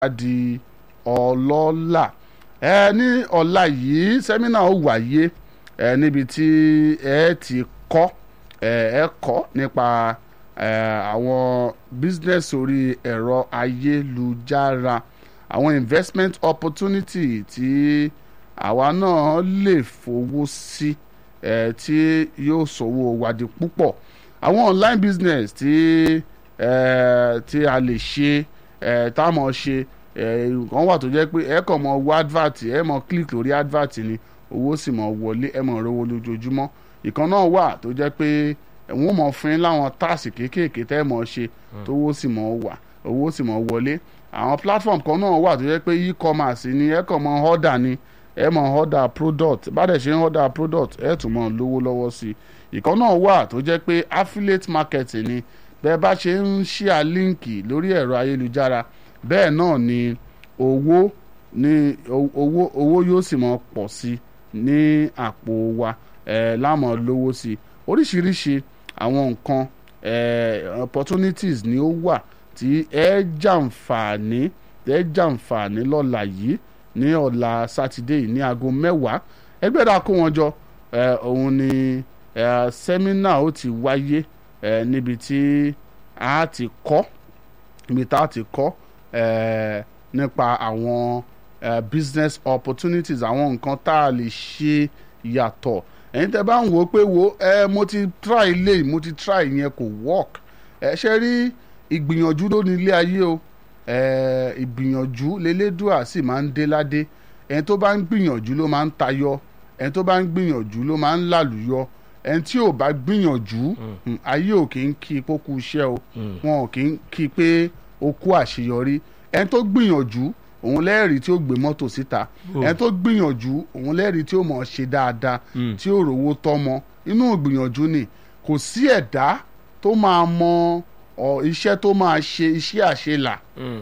di ọlọ́lá ẹ ní ọ̀la yìí sẹ́mínà ó wáyé ẹ níbi tí ẹ ti kọ́ ẹ ẹ kọ́ nípa ẹ àwọn business orí ẹ̀rọ ayélujára àwọn investment opportunity tí àwa náà lè fowó sí ẹ tí yóò sọ̀wọ́ wa di púpọ̀ àwọn online business tí ẹ tí a lè ṣe ẹ tá a mọ̀ ṣe nǹkan wà tó jẹ́ pé ẹ kàn mọ wo advert ẹ mọ click lórí advert ni owó sì mọ wọlé ẹ mọ rówó lójoojúmọ́ ìkan náà wà tó jẹ́ pé wọ́n mọ̀ fún yín láwọn táàsì kéékèèké tẹ́ ẹ mọ̀ ṣe tówó sì mọ̀ wà owó sì mọ̀ wọlé àwọn platform kan náà wà tó jẹ́ pé e-commerce ni ẹ kàn mọ order ni ẹ mọ order product bá dẹ̀ ṣe ń order product ẹ tún mọ lówó lọ́wọ́ sí i ìkan náà wà tó jẹ́ pé affiliate marketing ni bẹ́ẹ̀ bá ṣe ń share líǹkì lórí ẹ̀rọ ayélujára bẹ́ẹ̀ náà ni owó ní owó owó yóò sì mọ pọ̀ sí ní àpò wa ẹ̀ láàmú lówó sí oríṣiríṣi àwọn nǹkan ẹ̀ opportunities ni ó wà tí ẹ jàǹfààní ẹ jàǹfààní lọ́la yìí ní ọ̀la sátidé yìí ní aago mẹ́wàá ẹgbẹ́ dà kó wọn jọ ẹ̀ òun ni ẹ̀ sẹ́mínà ó ti wáyé ẹ̀ níbi tí a ti kọ́ níbi tá a ti kọ́ Eh, nípa àwọn eh, business opportunities àwọn nǹkan tá a lè ṣe yàtọ̀ ẹ̀yin tẹ́ bá ń wò ó pé wo eh, mo ti try ilé mo ti try yẹn kò work ẹ ṣe rí ìgbìyànjú ló ní ilé ayé o ìgbìyànjú lélẹ́dùà sì máa ń dé ládé ẹni tó bá ń gbìyànjú ló máa ń tayọ ẹni tó bá ń gbìyànjú ló máa ń làlùyọ ẹni tí ò bá gbìyànjú ayé ò kì í kí pókú iṣẹ́ o wọn ò kì í kí pé ó kú àṣeyọrí ẹni tó gbìyànjú òun lẹ́rìí tí ó gbé mọ́tò síta ẹni tó gbìyànjú òun lẹ́rìí tí ó mọ̀ ṣe dáadáa tí ó rówó tọ́mọ inú gbìyànjú ni kò sí ẹ̀dá tó máa mọ iṣẹ́ tó máa ṣe iṣẹ́ àṣelà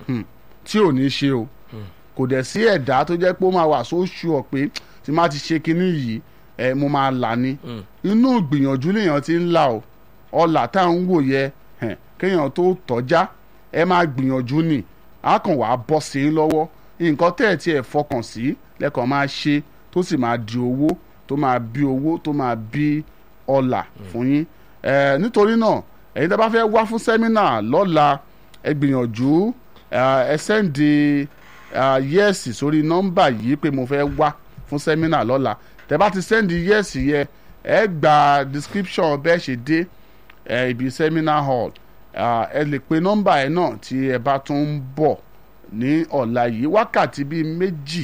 tí ò ní ṣe o kò dẹ̀ sí ẹ̀dá tó jẹ́ pé ó máa wà sóṣù ọ̀ pé tí má ti ṣe kinní yìí ẹ mo máa là ní inú gbìyànjú lèèyàn ti ń là o ọlà tá à ń wò yẹ kéèyàn tó tọ́já ẹ máa gbìyànjú ni a kàn wá bọ́ sí i lọ́wọ́ nǹkan tẹ́ ẹ̀ tí ẹ̀ fọkàn sí lẹ́kàn máa ṣe tó sì máa di owó tó máa bí owó tó máa bí ọlà fún yín nítorí náà ẹ̀yin tí a bá fẹ́ wá fún sẹ́mínà lọ́la ẹ gbìyànjú ẹ sẹ́ǹdì yẹ́ẹ̀sì sórí nọ́mbà yìí pé mo fẹ́ wá fún sẹ́mínà lọ́la tẹ́ bá ti sẹ́ǹdì yẹ́ẹ̀sì yẹ ẹ gba description bẹ́ẹ̀ ṣe dé ibi sẹ́mínà hall ẹ lè pe nọ́mbà ẹ náà tí ẹ bá tún ń bọ̀ ní ọ̀la yìí wákàtí bíi méjì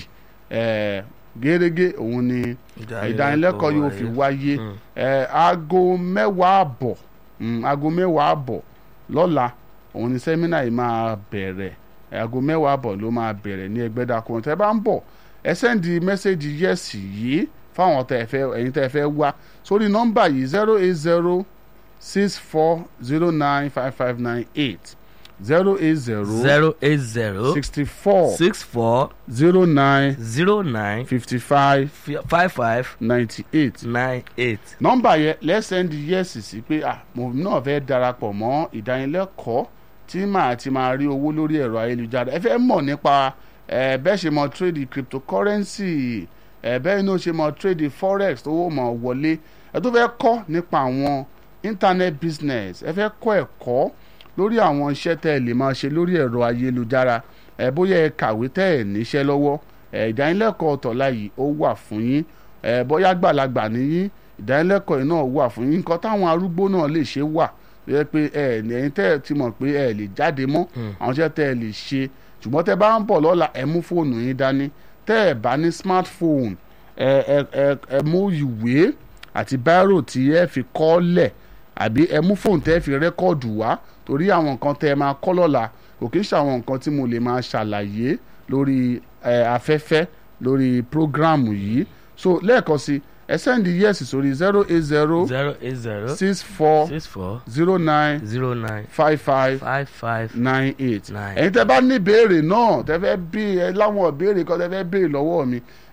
gẹ́gẹ́ òun ni ìdánilẹ́kọ̀ọ́ yóò fi wáyé aago mẹ́wàá àbọ̀ aago mẹ́wàá àbọ̀ lọ́la òun ni sẹ́mínà yìí máa bẹ̀rẹ̀ aago mẹ́wàá àbọ̀ ló máa bẹ̀rẹ̀ ní ẹgbẹ́dàkùn tẹ́ bá ń bọ̀ ẹ sẹ́ndì mẹ́sẹ̀gì yẹ́sì yìí fáwọn ẹ̀yin tẹ́ fẹ́ wá sórí nọ́mbà yìí zero eight zero six four zero nine five five nine eight zero eight zero zero eight zero sixty four six four zero nine zero nine fifty five five five ninety eight. nine eight. nọ́mbà yẹn lẹ́sẹ̀ndì yẹ́sì sí pé ah mo náà fẹ́ darapọ̀ mọ́ ìdánilẹ́kọ̀ọ́ tí màá ti máa rí owó lórí ẹ̀rọ ayélujára ẹ fẹ́ mọ̀ nípa ẹ bẹ́ẹ̀ ṣe mọ trade cryptocurrency ẹ bẹ́ẹ̀ náà ṣe mọ trade forex tó wò mọ̀ wọlé ẹ tó fẹ́ kọ́ nípa àwọn internet business ẹ fẹ́ kọ́ ẹ̀kọ́ lórí àwọn iṣẹ́ tẹ́ ẹ lè máa ṣe lórí ẹ̀rọ ayélujára ẹ bóyá ẹ kàwé tẹ́ ẹ níṣẹ́ lọ́wọ́ ẹ ìdánilẹ́kọ̀ọ́ tọ̀la yìí ó wà fún yín ẹ bóyá gbàlagbà níyín ìdánilẹ́kọ̀ọ́ yìí náà wà fún yín nǹkan táwọn arúgbó náà lè ṣe wà yẹ pé ẹ ẹ̀yin tẹ́ ẹ ti mọ̀ pé ẹ lè jáde mọ́ àwọn iṣẹ́ tẹ́ ẹ lè ṣe ṣùgbọ́n tẹ́ bá ń bọ̀ lọ́la ẹ mú fóònù yín dání tẹ́ ẹ bá ní smartphone ẹ ẹ ẹ ẹ mú ìwé àti bírò tí ẹ fi kọ́ lẹ̀ àbí ẹ mú fóònù tẹ́ fi rẹ́kọ̀dù wá torí àwọn nǹkan tẹ́ ẹ máa kọ́ lọ́la kò kí ń ṣàwọn nǹkan tí mo lè máa ṣàlàyé lórí afẹ́fẹ́ lórí prógráàmù yìí so lẹ́ẹ̀kan sí ẹ sẹ́ndì yẹ́sì sórí zero eight zero zero eight zero six four six four zero nine zero nine five five five five nine eight Nine. ẹ̀yin tẹ́ bá ní ìbéèrè náà tẹ́ fẹ́ bí ẹ láwọn ìbéèrè kan tẹ́ fẹ́ béèrè lọ́wọ́ mi